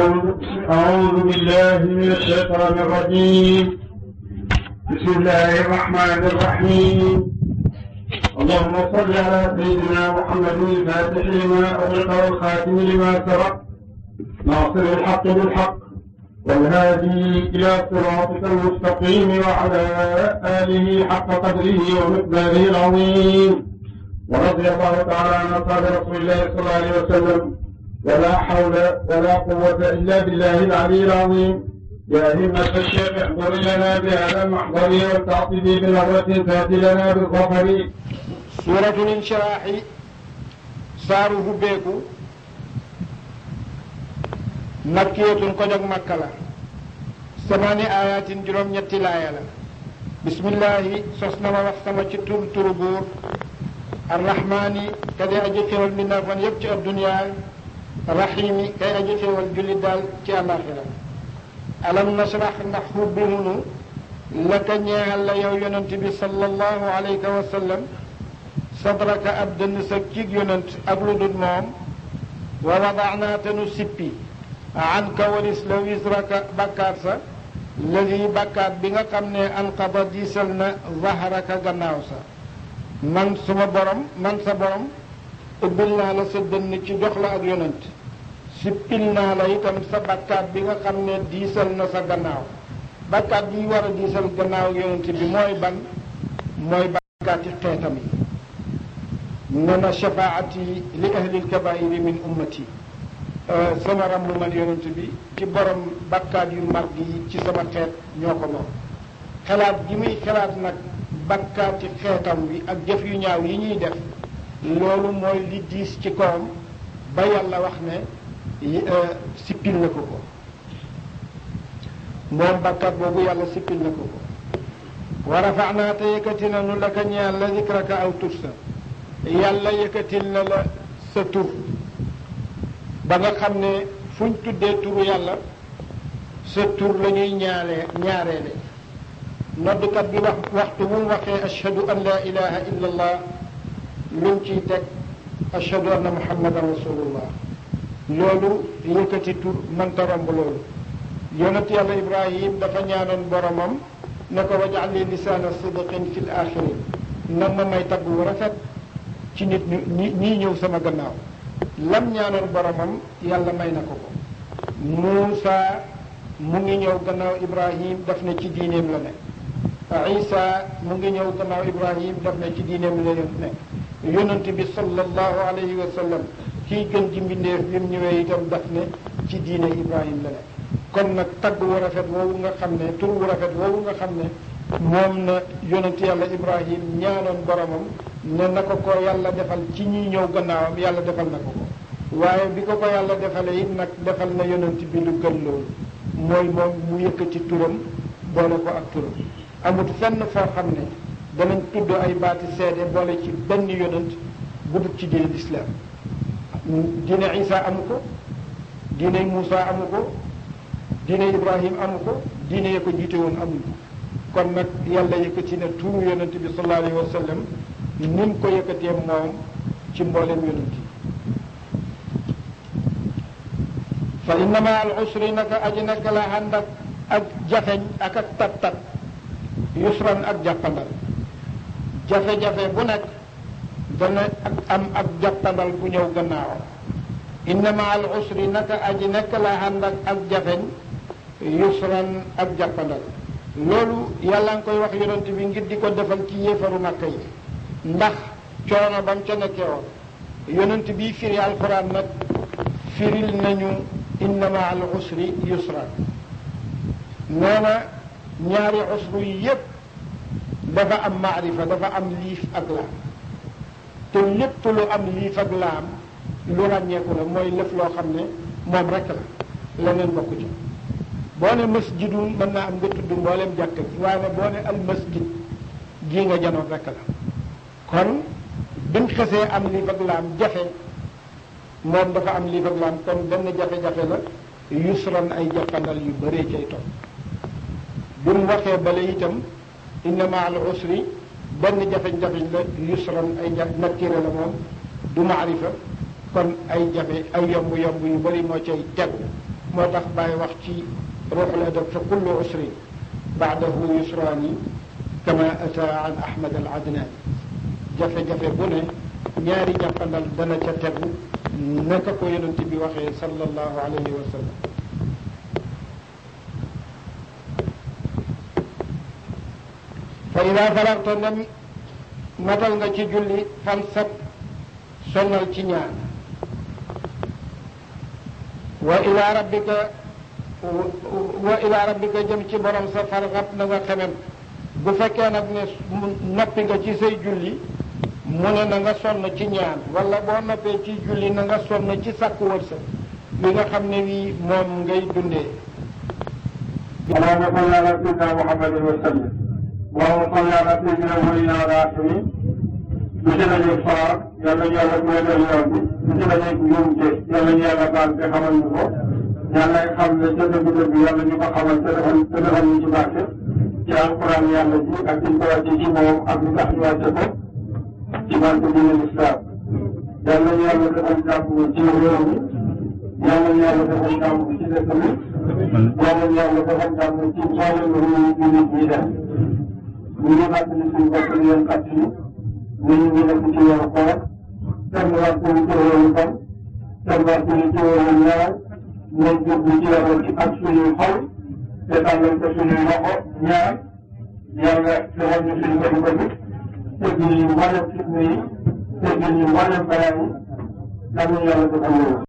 أعوذ أعوذ بالله من الشيطان الرجيم بسم الله الرحمن الرحيم اللهم صل على سيدنا محمد الفاتح لما أغلق والخاتم لما سبق ناصر الحق بالحق والهادي إلى صراطك المستقيم وعلى آله حق قدره ومقداره العظيم ورضي الله تعالى عن أصحاب رسول الله صلى الله عليه وسلم ولا حول ولا قوة إلا بالله العلي العظيم يا همة الشيخ احضر لنا بهذا المحضر والتعطيب بنظرة تأتي لنا بالظفر suuratul inshiraaxi saaru hubbeeku makkiyatun ko jóg makka la samaani ayatin juróom-ñetti laaya la bismillahi sos na ma wax sama ci tur turu buur arrahmaani kadi aji xéwal mbindaafan yépp ci adduniya rahimi kay aji xéwal jullit daal ci àllaaxira alam nashrah ndax hubbi hunu laka ñeexal la yow yonent bi sallallahu alayhi wa sallam sadraka ab dënn sa cig yonent ak lu dul moom wa wadaanaa te nu sippi anka walis la wisraka bakkaat sa ladi bakkaat bi nga xam ne anqada diisal na zahraka gannaaw sa man suma borom man sa borom ubbil naa la sa dënn ci jox la ak yonent sippil naa la itam sa bakkaat bi nga xam ne diisal na sa gannaaw bakkaat bi war a diisal gannaaw yonent bi mooy ban mooy bakkaati xeetam yi nana shafaati li ahli lkabairi min ummati sama rambu man yonent bi ci borom bakkaat yu mag yi ci sama xeet ñoo ko moom xalaat gi muy xalaat nag bakkaati xeetam bi ak jëf yu ñaaw yi ñuy def loolu mooy li diis ci kawam ba yàlla wax ne sippil na ko ko moom bakkaat boobu yàlla sippil na ko ko wa rafanaa te yëkkati nanu la ka ñeel la zikraka aw tursa yàlla yëkkatil na la sa tur ba nga xam ne fuñ tuddee turu yàlla sa tur la ñuy ñaaree ñaareele noddukat bi wax waxtu bu mu waxee ashhadu an la ilaha illa allah lu mu ciy teg ashhadu anna muhammadan rasulullah loolu yëkkati tur mënta romb loolu yonent yàlla ibrahim dafa ñaanoon boromam ne ko wajal li lisaana sidqin fi l axirin nan ma may tagg wu rafet ci nit ñi ñii ñëw sama gannaaw lam ñaanoon boromam yàlla may na ko ko Muusa mu ngi ñëw gannaaw Ibrahim daf ne ci diineem la nekk Isa mu ngi ñëw gannaaw Ibrahim daf ne ci diineem la nekk yonent bi sallallahu alayhi wa sallam kii gën ji mbindeef bi mu ñëwee itam daf ne ci diine Ibrahim la nekk kon nag tagg wu rafet woowu nga xam ne tur wu rafet woowu nga xam ne moom na yonent yàlla Ibrahim ñaanoon boromam ne na ko ko yàlla defal ci ñi ñëw gannaawam yàlla defal na ko ko waaye bi ko ko yàlla defalee it nag defal na yonent bi lu gën loolu mooy moom mu yëkkati turam boole ko ak turam amut fenn foo xam ne danañ tudd ay baati seede boole ci benn yonent bu dul ci diine lislaam diine Isa amu ko diine Muusa amu ko diine Ibrahim amu ko diine ya ko jiite woon amuñ ko kon nag yàlla yëkkati na tuuru yonent bi sallallahu alayhi wa sallam ni mu ko yëkkatee moom ci mboolem yonent yi fa inna ma al usri naka aji naka la ànd ak ak jafeñ ak ak tat-tat yusran ak jàppandal jafe-jafe bu nekk dana ak am ak jàppandal bu ñëw gannaaw inna ma al usri naka aji naka la ànd ak ak jafeñ yusran ak jàppandal loolu yàlla nga koy wax yonent bi ngir di ko defal ci yéefaru Makka yi ndax coono ba mu ca nekkee woon yonent bi firi alxuraan nag firil nañu inna ma al usri yusra nee na ñaari usru yi yépp dafa am maarifa dafa am liif ak laam te lépp lu am liif ak laam lu ràññeeku la mooy lëf loo xam ne moom rek la leneen bokku ci boo ne masjidun mën naa am nga tudd mboolem jàkk ji waaye boo ne al masjid gii nga janoon rek la kon biñ xesee am liif ak laam jafe moom dafa am liif ak laam kon benn jafe-jafe la yusran ay jàppandal yu bëree cay topp bi mu waxee bale itam inna ma al usri benn jafe-jafe la yusran ay ja nakkire la moom du maarifa kon ay jafe ay yomb yomb yu bëri moo cay tegu moo tax bàyyi wax ci ruuxul adab fa kullu usrin baadahu yusraani kama ata an ahmad al adnaani jafe-jafe bu ne ñaari jàppandal dana ca tegu naka ko yonent bi waxee sallallahu alayhi wa sallam fa ida faragta ndem matal nga ci julli fansab sonnal ci ñaan wa ila rabbika wa ila rabbika jëm ci borom sa farxab na nga xemem bu fekkee nag ne noppi nga ci say julli mu ne na nga sonn ci ñaan wala boo noppee ci julli na nga sonn ci sàkku wërsëg li nga xam ne wii moom ngay dundee اللهم صل على سيدنا محمد وسلم اللهم صل على سيدنا ولينا راسمي monsieur nañu faar yàlla ñu yàlla moytal yoon bi monsieur nañu njuumte yàlla ñu yàlla baal te xamal ñu ko yàlla xam ne ca dëgg dëgg yàlla ñu ko xamal te defal te defal ñu ci barke ci alquran yàlla ji ak ci ko wàcce ci moom ak li tax ñu wàcce ko ci barke dina lislaam yàlla ñu yàlla defal jàmm ci réew mi yàlla ñu yàlla defal jàmm ci dëkk bi yàlla ñu yàlla defal jàmm ci mboolem réew yi nit ñi def ñu ngi fàttali suñu bopp di leen fàttali ñu ngi nekk ci yoonu koor kenn waxtu ci yoonu fan kenn waxtu ci yoonu ñaar nañ jublu ci yoonu ci ak suñuy xol te tàllal ko suñuy loxo ñaar yàlla defal ñu suñu bëri bëri teggil ñu mboolem fitna yi teggil ñu mboolem balaa yi yàlla yàlla defal loolu